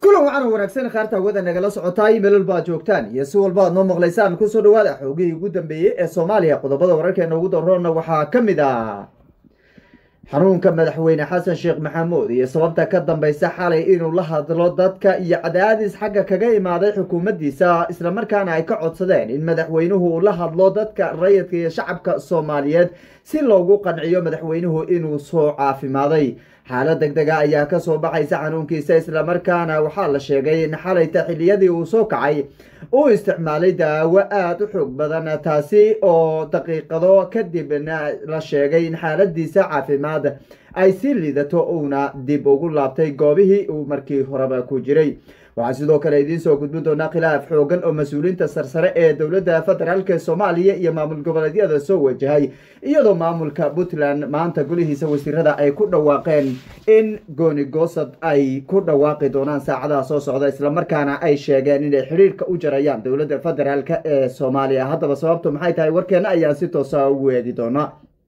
kulan wacan wanaagsan khaarta hawada nagala socotaay meelal baad joogtaan iyo si walba aad noo maqlaysaan kusoo dhawaada xoogihii ugu dambeeyey ee soomaaliya qodobada wararkeena ugu daroona waxaa ka mid ah xanuunka madaxweyne xasan sheekh maxamuud iyo sababta ka dambeysa xalay inuu la hadlo dadka iyo cadaadis xagga kaga imaaday xukuumaddiisa islamarkaana ay ka codsadeen in madaxweynuhu uu la hadlo dadka rayidka iyo shacabka soomaaliyeed si loogu qanciyo madaxweynuhu inuu soo caafimaaday xaalad deg dega ayaa kasoo baxaysa xanuunkiisa islamarkaana waxaa la sheegay in xalayta xiliyadii uu soo kacay uu isticmaalay daawo aada u xoog badan taasi oo daqiiqado kadibna la sheegay in xaaladiisa caafimaad ay si liidato uuna dib ugu laabtay goobihii uu markii horeba ku jiray waxaa sidoo kale idiin soo gudbin doonaa khilaaf xoogan oo mas-uuliyiinta sarsare ee dowladda federaalk soomaaliya iyo maamul goboleedyada soo wajahay iyadoo maamulka puntland maanta golihiisa wasiirada ay ku dhawaaqeen in gooni goosad ay ku dhawaaqi doonaan saacadaha soo socda islamarkaana ay sheegeen inay xidhiirka u jarayaan dowladda federaalk ee soomaaliya haddaba sababtu maxay tahay warkeena ayaan si toosa ugu eegi doonaa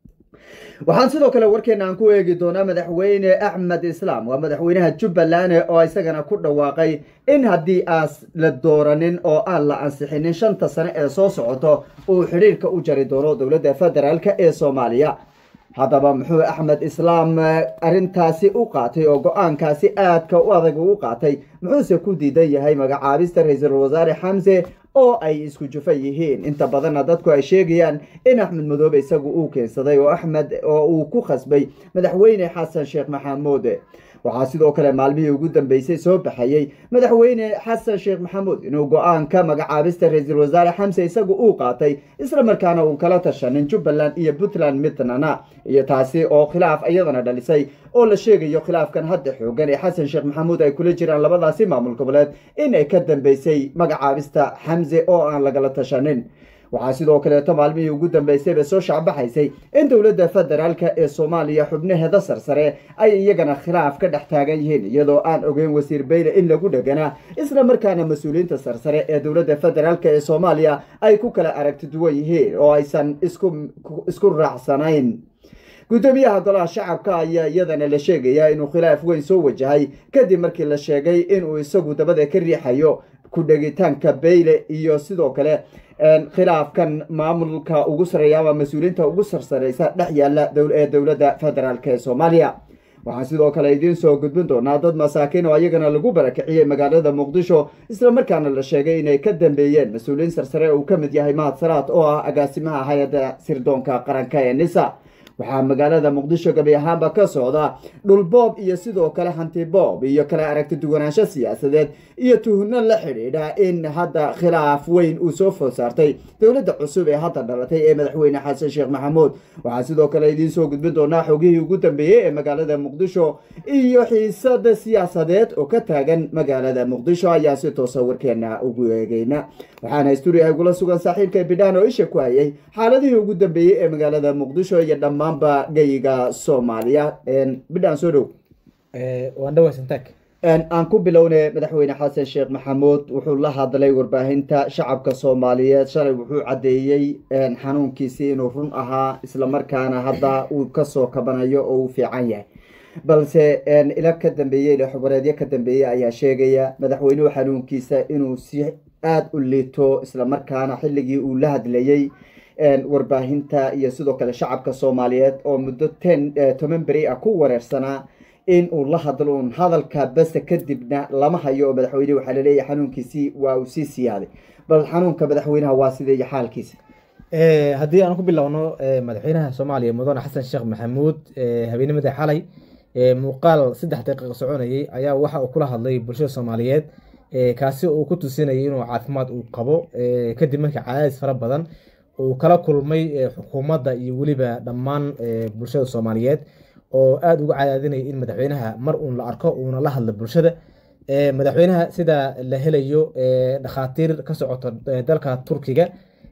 waxaan sidoo kale warkeena aan ku eegi doonaa madaxweyne axmed islaam waa madaxweynaha jubbaland oo isagana ku dhawaaqay in haddii aas la dooranin oo aan la ansixinin shanta sane ee soo socoto uu xidhiirka u jari doono dowladda federaalk ee soomaaliya haddaba muxuu axmed islaam arrintaasi u qaatay oo go-aankaasi aadka u adag ugu qaatay muxuuse ku diidan yahay magacaabista ra-iisul wasaare xamse oo ay isku jufa yihiin inta badanna dadku ay sheegayaan in axmed madoobe isagu uu keensaday oo axmed oo uu ku khasbay madaxweyne xasan sheekh maxamuud waxaa sidoo kale maalmihii ugu dambeysay soo baxayey madaxweyne xasan sheekh maxamuud inuu go-aanka magacaabista ra-iisul wasaare xamse isagu uu qaatay islamarkaana uun kala tashanin jubbaland iyo puntland midnana iyo taasi oo khilaaf iyadana dhalisay oo la sheegayo khilaafkan hadda xoogan ee xasan sheekh maxamuud ay kula jiraan labadaasi maamul goboleed in ay ka dambeysay magacaabista xamse oo aan lagala tashanin waxaa sidoo kaleeto maalmihii ugu dambeysayba soo shacbaxaysay in dowladda federaalk ee soomaaliya xubnaheeda sarsare ay iyagana khilaaf ka dhex taagan yihiin iyadoo aan ogeyn wasiir beyle in lagu dheganaa isla markaana mas-uuliyiinta sarsare ee dowladda federaalk ee soomaaliya ay ku kala aragti duwan yihiin oo aysan isku raacsanayn guddoomiyaha golaha shacabka ayaa iyadana la sheegayaa inuu khilaaf weyn soo wajahay kadib markii la sheegay inuu isagu dabada ka riixayo ku dhegitaanka beyle iyo sidoo kale khilaafkan maamulka ugu sareeya ama mas-uuliyiinta ugu sarsareysa dhex yaala ee dowladda federaalk ee soomaaliya waxaan sidoo kale idiin soo gudbin doonaa dad masaakiin oo ayagana lagu barakiciyey magaalada muqdisho islamarkaana la sheegay inay ka dambeeyeen mas-uuliyiin sarsare uu ka mid yahay mahad salaad oo ah agaasimaha hay-adda sirdoonka qaranka ee nisa waxaa magaalada muqdisho gabi ahaanba ka socda dhulboob iyo sidoo kale hantiboob iyo kale aragti duwanaansho siyaasadeed iyo tuhno la xidhiidha in hadda khilaaf weyn uu soo food saartay dowladda cusub ee hadda dhalatay ee madaxweyne xasan sheekh maxamuud waxaa sidoo kale idiin soo gudbin doonaa xogihii ugu dambeeyey ee magaalada muqdisho iyo xiisada siyaasadeed oo ka taagan magaalada muqdisho ayaa si toosa warkeena ugu eegeyna waxaana stuudiyaha igula sugan saaxiibka bidhaan oo isha ku hayay xaaladihii ugu dambeeyey ee magaalada muqdisho iyo dhammaan ba gayiga soomaaliya bidhaan soo dhow waan dhawaysantaag aan ku bilownay madaxweyne xasan sheekh maxamuud wuxuu la hadlay warbaahinta shacabka soomaaliyeed shalay wuxuu caddeeyey xanuunkiisii inuu run ahaa islamarkaana hadda uu kasoo kabanayo oo uu fiican yahay balse ila ka dambeeyey xogoreedyo ka dambeeyey ayaa sheegaya madaxweynuhu xanuunkiisa inuu si aada u liito islamarkaana xilligii uu la hadlayey warbaahinta iyo sidoo kale shacabka soomaaliyeed oo muddo ten toban beri ah ku wareersanaa in uu la hadlo un hadalka base kadibna lama hayo oo madaxweynehi waxaa laleeyahay xanuunkiisii waa uu sii siyaaday bal xanuunka madaxweynaha waa sidee iyo xaalkiisa haddii aan ku bilowno madaxweynaha soomaaliya mudane xasan sheekh maxamuud habeenimada xalay muuqaal saddex daqiiqa soconayay ayaa waxa uu kula hadlay bulshada soomaaliyeed kaasi uu ku tusinayay inuu caafimaad uu qabo kadib markii cadaadis fara badan uu kala kulmay xukuumadda iyo weliba dhammaan bulshada soomaaliyeed oo aada uga cadaadinaya in madaxweynaha mar uun la arko uuna la hadlo bulshada madaxweynaha sida la helayo dhakhaatiir ka socoto dalka turkiga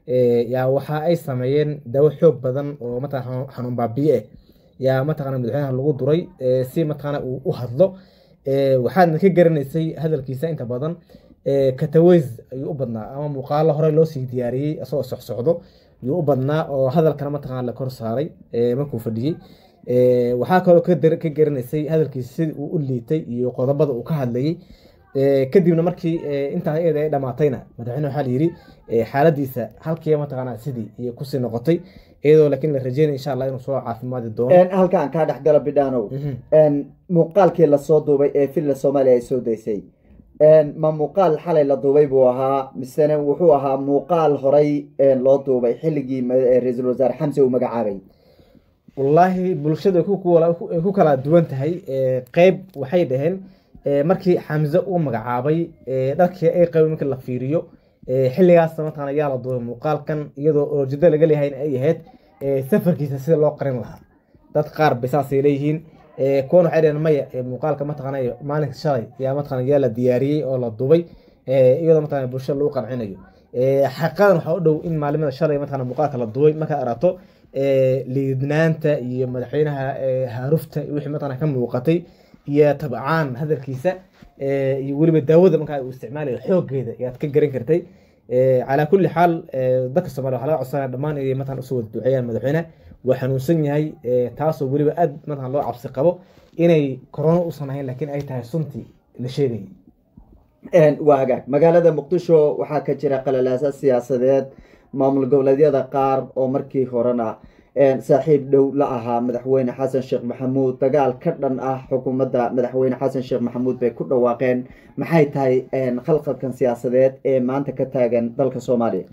yaa waxa ay sameeyeen dawo xoog badan oo mataqana xanuun baabiye ah yaa mataqana madaxweynaha lagu duray si mataqana uu u hadlo waxaadna ka garanaysay hadalkiisa inta badan kataweys ayuu u badnaa ama muuqaalo hore loo sii diyaariyey isagoo socsocdo ayuu u badnaa oo hadalkana mataqana la kor saaray markuu fadhiyey waxaa kaloo ka garanaysay hadalkiisa sidii uu u liitay iyo qodobada uu ka hadlayay kadibna markii intaa iyada ay dhamaatayna madaxweyne waxaa layidhi xaaladiisa halkii mataqaanaa sidii iyo kusii noqotay iyadoo laakiin la rajeynaya insha allah inuu soo caafimaadi doono halkaan kaa dhexgala bidhaanow muuqaalkii lasoo duubay ee villa soomaaliya ay soo daysay ma muuqaal xalay la duubay buu ahaa misene wuxuu ahaa muuqaal horay loo duubay xilligii ra-iisul wasaare xamse uu magacaabay wallaahi bulshada ay ku kala duwan tahay qeyb waxay dhaheen markii xamse uu magacaabay dharkii ay qabay markii la fiiriyo xilligaas mataqana yaa la duubay muuqaalkan iyadoo olojado laga leeyahay in ay ahayd safarkiisa sida loo qarin lahaa dad qaar bay saasay leeyihiin kuwan waxay dhaheen maya muuqaalka mataqana maalinka shalay yaa mataqana yaa la diyaariyey oo la duubay iyadoo mataqana bulshada lagu qancinayo xaqiiqadan waxaa u dhow in maalimada shalay mataqana muuqaalka la duubay markaad aragto liidnaanta iyo madaxweynaha haarufta wixii mataqana ka muuqatay iyo tabcaan hadalkiisa iyo weliba daawada markaa uu isticmaalayo xoogeeda ayaad ka garan kartay calaa kulli xaal dadka soomaliya waxaa laga codsanaya dhammaan inay mataqan usoo wada duceeyaan madaxweyne waa xanuunsan yahay taasoo weliba aad mataqan loo cabsi qabo inay corona usan ahayn laakiin ay tahay suntii la sheegayay waa hagaag magaalada muqdisho waxaa ka jira qalalaasa siyaasadeed maamul goboleedyada qaar oo markii horena saaxiib dhow la ahaa madaxweyne xasan sheekh maxamuud dagaal ka dhan ah xukuumadda madaxweyne xasan sheekh maxamuud bay ku dhawaaqeen maxay tahay khalqalkan siyaasadeed ee maanta ka taagan dalka soomaaliya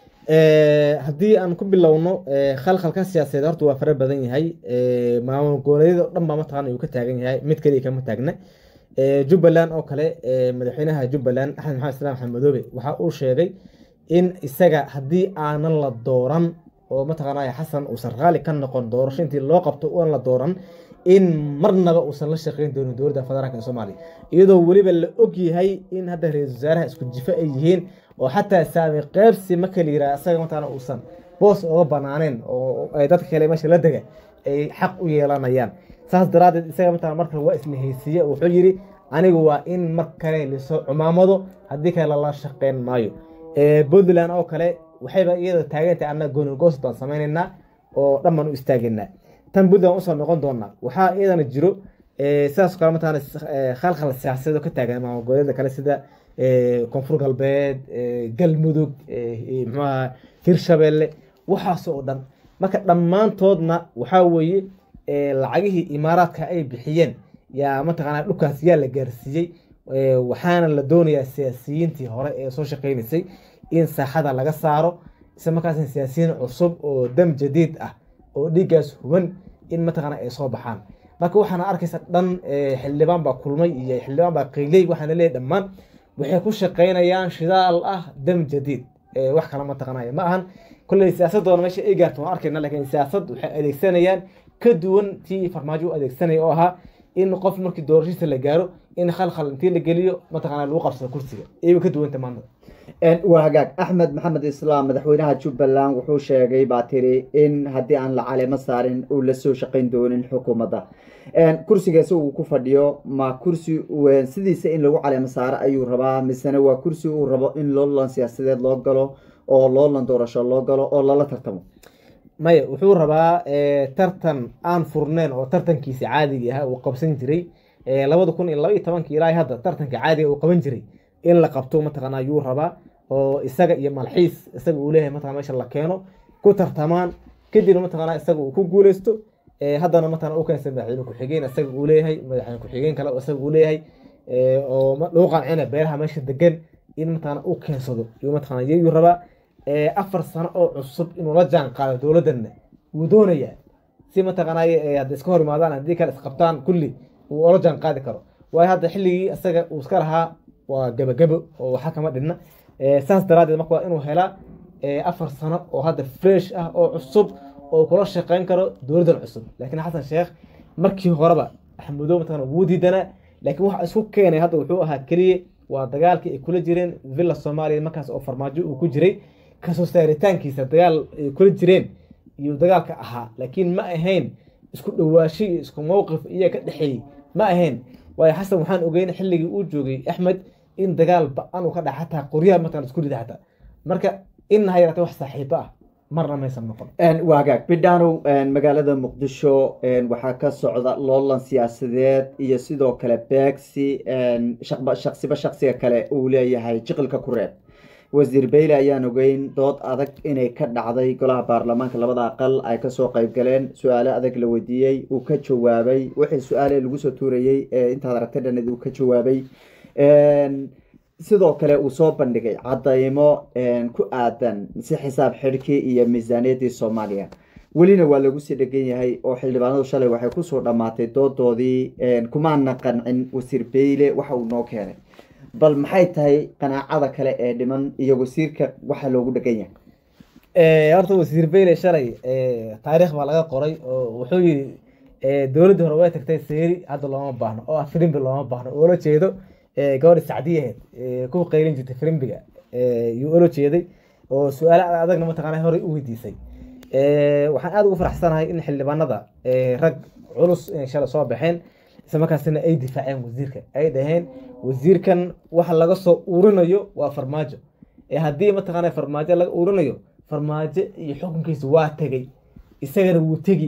haddii aan ku bilowno khalkhalka siyaasadeed horta waa fara badan yahay maamul goboleedyada o dhan baa mataqana uu ka taagan yahay mid kaliya kama taagna jubbaland oo kale madaxweynaha jubbaland axmed maxamed islaam xamadoobe waxa uu sheegay in isaga haddii aanan la dooran oo mataqaanaya xasan uusan raali ka noqon doorasho intii loo qabto uan la dooran in marnaba uusan la shaqeyn doonin dowladda federaalk ee soomaaliya iyadoo weliba la og yahay in hadda ra-iisul wasaaraha isku jifo ay yihiin oo xataa saami qeybsi marka la yiraha isaga mataqaana uusan boos oga banaaneen oo ay dadka kale meesha la dega ay xaq u yeelanayaan saas daraadeed isaga mataqana marka waa isla heysiiye wuxuu yidhi anigu waa in mar kale lisoo cumaamado haddii kale lala shaqeyn maayo puntland oo kale waxayba iyada taageentay annaga goonigoos baan samaynaynaa oo dhan baan u istaageynaa tan puntland usoo noqon doonaa waxaa iyadana jiro sidaas kale mataqana khalkhal siyaasadeed oo ka taagan maamul goboleeda kale sida koonfur galbeed galmudug muxuaha hirshabeelle waxaas oo dhan marka dhammaantoodna waxaa weeye lacagihii imaaraadka ay bixiyeen yaa mataqaana dhulkaas yaa la gaarsiiyey waxaana la doonayaa siyaasiyiintii hore ee soo shaqeynaysay in saaxada laga saaro isla markaasna siyaasiyiin cusub oo dam jadiid ah oo dhiiggaas huban in mataqaana ay soo baxaan marka waxaana arkaysa dhan xildhibaan baa kulmay iyo xildhibaan baa qiiley waxaana leeyahy dhammaan waxay ku shaqeynayaan shidaal ah dam jadiid wax kale mataqaanaya ma ahan kolley siyaasadoona meesha ay gaarto waan arkayna laakiin siyaasad waxay adeegsanayaan ka duwan tii farmaajo u adeegsanaya oo ahaa in qof markii doorashadiisa la gaaro in khalkhal intii la geliyo mataqaana lagu qabsado kursiga ayba ka duwanta maanta waa hagaag axmed maxamed islaam madaxweynaha jubbaland wuxuu sheegay baa tiri in haddii aan la caleemo saarin uu lasoo shaqeyn doonin xukuumadda kursigaasi uu ku fadhiyo ma kursi sidiisa in lagu caleemo saaro ayuu rabaa misena waa kursi uu rabo in loolan siyaasadeed loo galo oo loolan doorasho loo galo oo lala tartamo maya wuxuu rabaa tartan aan furneyn oo tartankiisa caadiga ah uu qabsan jiray labada kun iyo laba iyo tobankii ilaa hadda tartanka caadiga uu qaban jiray in la qabto mataqaana ayuu rabaa oo isaga iyo malxiis isaga uu leeyahay mataqana meesha la keeno ku tartamaan kadibna mataqaana isaga uu ku guuleysto haddana mataqana u keensa madaxweyne ku-xigeen isaga uu leeyahay madaxweyne ku-xigeen kale oo isaga uu leeyahay oo lagu qancina beeraha meesha degan in mataqana u keensado yuu mataqana yuu rabaa afar sano oo cusub inuu la jaan qaado dowladdanna wuu doonayaa si mataqaanay hadda iska hor imaadaan haddii kale isqabtaan kulli uu ola jaan qaadi karo waayo hadda xilligii isaga uu iska lahaa waa gabagabo oo waxa kama dhidna saas daraadeed marka waa inuu helaa afar sano oo hadda fresh ah oo cusub oo kula shaqeyn karo dowladdan cusub laakiin xasan sheekh markii horeba axmedoo mataqana wuu diidanaa laakiin waxa isku keenay hadda wuxuu ahaa keliya waa dagaalkii ay kula jireen villa soomaaliya markaas oo farmaajo uu ku jiray kasoo saaritaankiisa dagaal ay kula jireen iyo dagaalka ahaa laakiin ma ahayn isku dhawaashi iyo isku mowqif iyo ka dhexeeyey ma ahayn waayo xasan waxaan ogeyn xilligii uu joogay axmed in dagaal ba-an uu ka dhaca xataa qoryaha mataqana isku rida xataa marka in ha yaraatee wax saaxiibo ah marna maysan noqon waa hagaag bidhaanow magaalada muqdisho waxaa ka socda loolan siyaasadeed iyo sidoo kale beegsi shaksiba shaksiga kale uu leeyahay jiqilka ku reeb wasiir bayle ayaan ogeyn dood adag inay ka dhacday golaha baarlamaanka labada aqal ay kasoo qeyb galeen su-aale adag la weydiiyey uu ka jawaabay wixii su-aale lagu soo tuurayey ee intaad aragtay dhaned uu ka jawaabay sidoo kale uu soo bandhigay cadaymo ku aadan si xisaab xidhkii iyo miisaaniyaddii soomaaliya welina waa lagu sii dhegan yahay oo xildhibaanadu shalay waxay kusoo dhammaatay doodoodii kumaana qancin wasiir beyle waxa uu noo keenay bal maxay tahay qanaacada kale ee dhiman iyo wasiirka waxa loogu dhegan yahay horta wasiir beyle shalay taariikh baa laga qoray oo wuxuu yidhi dowladdii hore way tagtay seeri hadda looma baahno oo ah filimbi looma baahno oo la jeedo gabadhi sacdiyaheed ku qaylin jirtay filimbiga yuu ola jeeday oo su-aale adagna mataqaana horey u weydiisay waxaan aada ugu faraxsanahay in xildhibaanada rag culus inay shalay soo baxeen isla markaasina ay difaaceen wasiirka ay dhaheen wasiirkan waxa laga soo urinayo waa farmaajo haddii mataqaana farmaajo laga urinayo farmaajo iyo xukunkiisa waa tegey isagana wuu tegi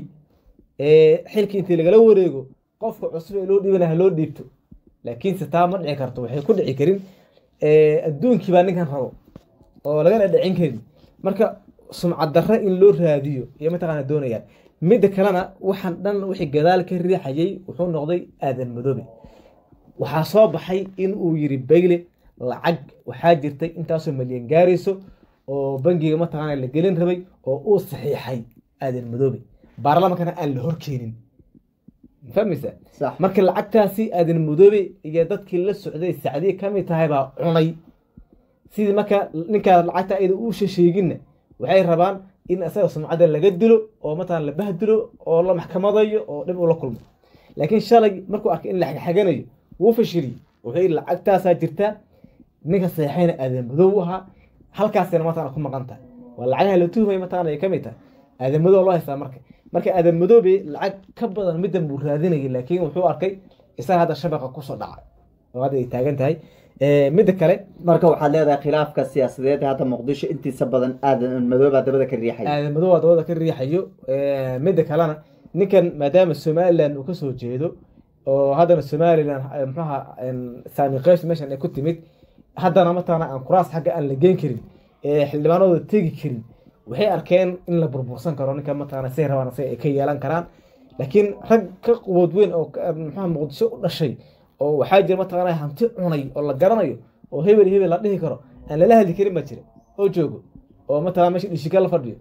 xilkii intii lagala wareego qofka cusub ee loo dhiibana ha loo dhiibto laakiinse taa ma dhici karto waxay ku dhici karin adduunkii baa ninkan rabo oo lagana dhicin karin marka sumcad darre in loo raadiyo iyo mataqaana doonayaan midda kalena waxaan dhan wixii gadaal ka riixayay wuxuu noqday aadan madoobe waxaa soo baxay in uu yiri bayle lacag waxaa jirtay intaasoo malyan gaarayso oo bangiga mataqaana la gelin rabay oo uu saxiixay aadan madoobe baarlamaankana aan la horkeenin fahmaysa marka lacagtaasi aadan madoobe iyo dadkii la socday sacdiye kamid tahay baa cunay sidii marka ninkaa lacagta ayada uu shasheeginna waxay rabaan in isaga sumcadda laga dilo oo mataqana la bahdilo oo la maxkamadayo oo dhib ula kulmo laakiin shalay markuu arkay in la xagxaganayo wuu fashiliyey wuxuu yidhi lacagtaasaa jirta ninka saxeexayna aadan madoob u ahaa halkaasina mataqana ku maqan tahay waa lacagaha la tuhmaya mataqana ay kamid tahay aadan madoob loo haystaa marka marka aadan madoobe lacag ka badan middan buu raadinayay laakiin wuxuu arkay isaga hadda shabaqa kusoo dhacay oo hadda ay taagan tahay midda kale marka waxaad leedahay khilaafka siyaasadeed ee hadda muqdisho intiisa badan aadan madooba dabada ka riixay aadan madooba dabada ka riixayo midda kalena ninkan maadaama somaliland uu kasoo jeedo oo haddana somaliland muxuaha saami qays meeshan ay ku timid haddana mataqana aan kuraas xagga aan la geen karin xildhibaanadooda tegi karin waxay arkeen in la burbursan karo ninka mataqana say rabaan say ay ka yeelan karaan laakiin rag ka qubood weyn oo muxuha muqdisho u dhashay oo waxaa jira mataqana hanti cunay oo la garanayo oo hebel hebel la dhihi karo aan lala hadli karin baa jira oo joogo oo mataqana meesha dhishika la fadhiyo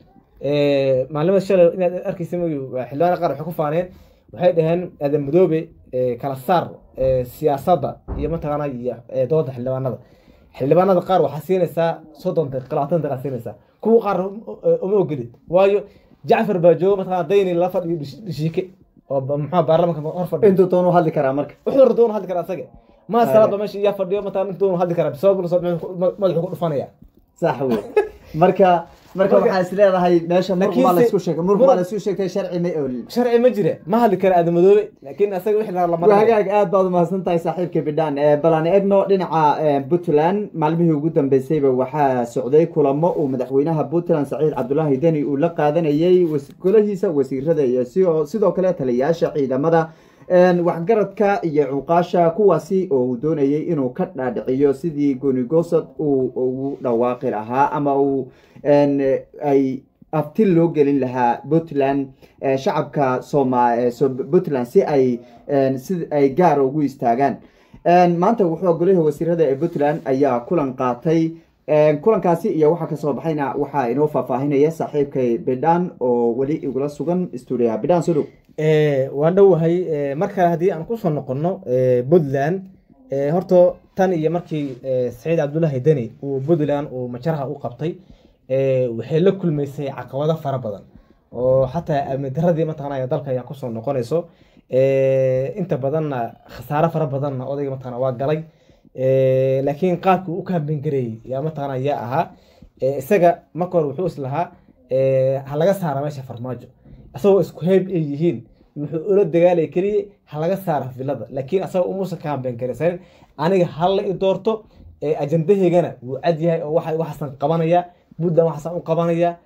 maalimada shalay inaad arkaysa mayo xildhibaana qaar waxay ku faaneen waxay dhaheen aadan madoobe kala saar siyaasadda iyo mataqaana iyo dooda xildhibaanada xildhibaanada qaar waxaa siinaysaa soddon daqiiqa labaatan daqiiqa siinaysaa kuwa qaar uma ogolid waayo jacfar baa jooga mataqana dayni la fadhiyo dhishiike oo muxua baarlamanka hor fadhiyo intuu doonu hadli karaa marka wuxuu doonu hadli karaa asaga maa salaadba meesha iyaa fadhiyo mataqana intuu doonu hadli karaa bisabab madaxu ku dhufanaya sax wey marka marka waxaa is leedahay meesha murqubaa laisku sheegay murqubaa laisku sheegtay sharci ma oolin sharci ma jira ma hadli kara aadan madoobe laakiin asaga wixii la waa hagaag aad baad umahadsan tahay saaxiibka bidhaan balaan egno dhinaca puntland maalmihii ugu dambeysayba waxaa socday kulamo uu madaxweynaha puntland saciid cabdulaahi deni uu la qaadanayey golahiisa wasiirada iyo sidoo kale taliyayaasha ciidamada waxgaradka iyo cuqaasha kuwaasi oo uu doonayay inuu ka dhaadhiciyo sidii goonigoosad uu ugu dhawaaqi lahaa ama uu ay aftil loo gelin lahaa puntland shacabka soma puntland si ay si ay gaar ugu istaagaan maanta wuxuu golaha wasiirada ee puntland ayaa kulan qaatay kulankaasi iyo waxaa kasoo baxayna waxaa inoo faahfaahinaya saaxiibkay bidhaan oo weli igula sugan stuudiyaha bidhaan soo dhow waan dhowahay mar kale haddii aan kusoo noqono puntland horta tan iyo markii saciid cabdullaahi deni uu puntland uu majaraha u qabtay waxay la kulmaysay caqabado fara badan oo xataa amni daradii mataqana dalka ayaa kusoo noqonayso inta badanna khasaaro fara badanna odayga mataqana waa galay laakiin qaabkii u kaamben gareeyey yaa mataqana yaa ahaa isaga marka hore wuxuu islahaa ha laga saara meesha farmaajo isagoo isku heeb ay yihiin wuxuu ula dagaalaya keliya ha laga saara filada laakiin asagoo umuusan kaamben garaysanin aniga hala i doorto ajandahaygana wuu cad yahay oo waxaasan qabanaya puntland waxaasan u qabanaya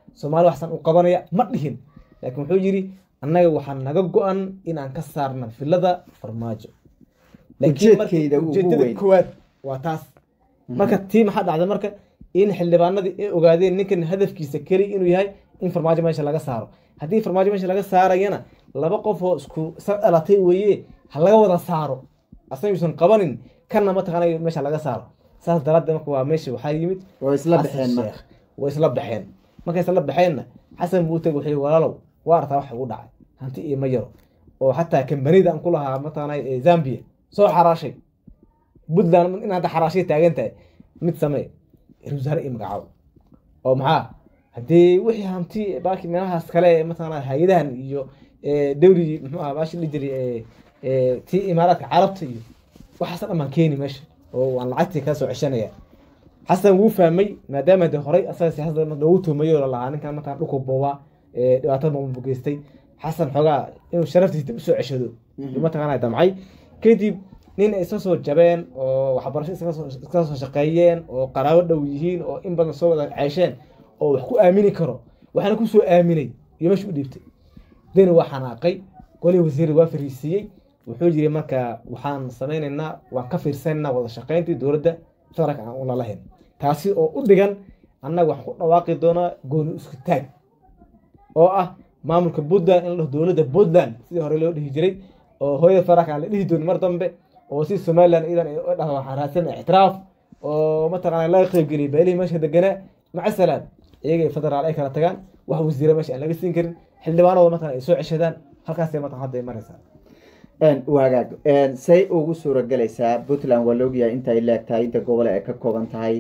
soomaali waxsan u qabanaya ma dhihin laakiin wuxuu yidhi annaga waxaa naga go-an inaan ka saarna filada farmaajo laakiin marka Ujeedkayda ugu ujeedada weyn. koowaad waa taas marka tii maxaa dhacday marka in xildhibaanadii ay ogaadeen ninkan hadafkiisa keli inuu yahay in farmaajo meesha laga saaro haddii farmaajo meesha laga saarayana laba qof oo isku isa dhalatay weeye ha laga wada saaro asayuusan qabanin kanna mataqaana meesha laga saaro saas daraaddeed marka waa meesha waxaa yimid way isla xasan baxeen marka sheekh way isla baxeen markay isla baxeenna xasan buu utag wuxuu walaalow waa artaa wax ugu dhacay hanti iyo ma yaro oo xataa kambanida aan ku lahaa mataqaana ee zambia soo xaraashay puntland in hadda xaraashay taagan tahay mid samee ra wasaare iyo magacaabo oo maxaa haddii wixii hanti baaki meelahaas kale ee mataqaana hay-adahan iyo ee, dowligii muxuu ahaa baashi dhihi jiray ee, ee, tii imaaraadka carabta iyo waxaas dhan baan keeni meesha oo waan lacagtii kaa soo ceshanaya xasan wuu fahmay maadaama de horey asaga siyaasadda marka loogu tuumayo oo lalahaa ninkan markaan dhulku boobaa ee dhibaatada maamul geystay xasan xoogaa inuu sharaftiisa dib usoo ceshado yuu mataqaana damcay kadib nin ay isla soo jabeen oo waxbarasho iska soo iska soo shaqeeyeen oo qaraabo dhow yihiin oo in badan soo wada ceesheen oo wax ku aamini karo waxaana ku soo aaminay iyo meesha u dhiibtay deni waa xanaaqay golihii wasiir waa fariisiiyey wuxuu yiri marka waxaan samaynaynaa waan ka fiirsanaynaa wada shaqayntii dowladda federaalka aan ula lahayn taasi oo u dhigan annaga waxaan ku dhawaaqi doonaa gooni isku taag oo ah maamulka puntland in la dhaho dowladda puntland sidii hore loo dhihi jiray oo hooyada federaalka aan la dhihi doonin mar dambe oo si somaliland iyadan ay u dhahdo waxaan raadsan ictiraaf oo mataqaana laga qaybgeliyay beelihii meesha deganaa maca salaam iyaga iyo federaal ay kala tagaan wax wasiira meesha aan laga siin karin xildhibaanadooda mataqana ay soo ceshadaan halkaasay mataqana hadda ay maraysaa wagaag say ugu suuragelaysaa puntland waa laogyahay intay leegtahay inta gobole ay ka kooban tahay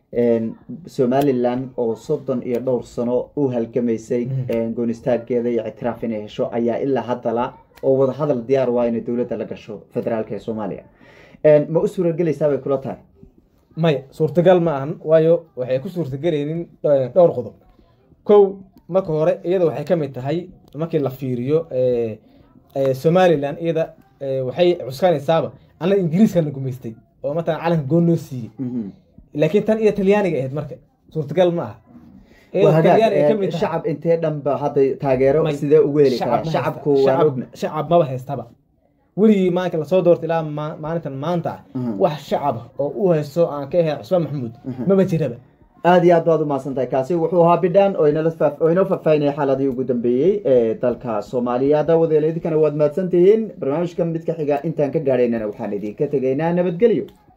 somalilan oo soddon iyo dhowr sano u halgamaysay goonistaageeda iyo ictiraaf inay hesho ayaa ilaa haddala oo wadahadal diyaar waa inay dowladda la gasho federaalka ee soomaaliya ma u suuragelaysaa bay kula tahay maya suurtagal ma ahan waayo waxay ku suurtagelaynin dhowr qodob kow marka hore iyada waxay ka mid tahay markii la fiiriyo somalilan iyada waxay cuskanaysaaba anna ingiriiska la gumaystay oo matalan calanka goon noo siiyey laakiin tan iyo talyaaniga ahayd marka suurtagal ma aha Iyadoo Talyaani ay ka mid tahay- shacab intee dhanba hadda taageero May- sidee ugu heli karaa shacab ma shacabku haysta. waan Shacab- ogna shacab maba haystaba weligii maalinka lasoo doortay ilaa ma- maalintan maanta ah Mhm. wax shacab ah oo u haysto aan ka ahayn cusmaan maxamuud maba jiraba aada iyo aad baad umahadsan tahay kaasi wuxuu ahaa bidhaan oo inala faaf- oo inoo faahfaahinaya xaaladii ugu dambeeyey ee dalka soomaaliya daawadeela idinkana waad mahadsan tihiin barnaamijkan mid ka xiga intaan ka gaadhaynana waxaan idinka tegaynaa nabadgelyo